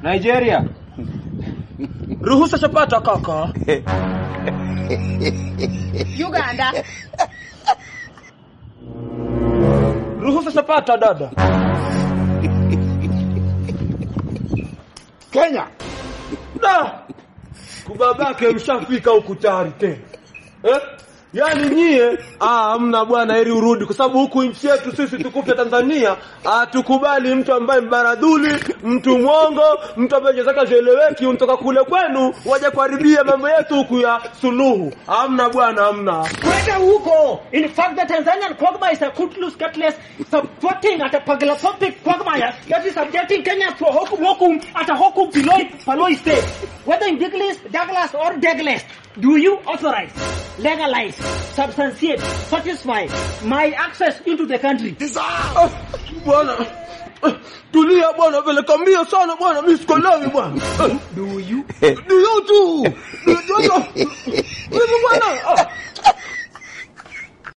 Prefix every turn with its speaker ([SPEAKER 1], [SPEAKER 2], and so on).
[SPEAKER 1] Nigeria.
[SPEAKER 2] Ruhusa chapata kaka.
[SPEAKER 3] Uganda.
[SPEAKER 2] Ruhusa chapata dada.
[SPEAKER 4] Kenya.
[SPEAKER 2] Da! Kubabake mshafika huku tayari tena. Eh? Yaani nyie ah hamna bwana heri urudi kwa sababu huku nchi yetu sisi tukufu ya Tanzania hatukubali mtu ambaye mbaradhuli, mtu mwongo, mtu ambaye jazaka zieleweki unatoka kule kwenu waje kuharibia mambo yetu huku ya suluhu. Hamna bwana hamna.
[SPEAKER 5] Kwenda huko. In fact, the Tanzanian quagmire is a Kutlus Cutlass supporting at a paglophobic quagmire that is subjecting Kenya to a hokum hokum at a hokum Piloi Paloi state. Whether in Douglas, Douglas or Douglas, do you authorize, legalize, substantiate, satisfy my access into the country?
[SPEAKER 2] Ah, Bwana tulia bwana, peleka mbio sana bwana, mimi sikolewi bwana.
[SPEAKER 5] Do you?
[SPEAKER 2] Do you too? Do you? Mimi bwana. ah.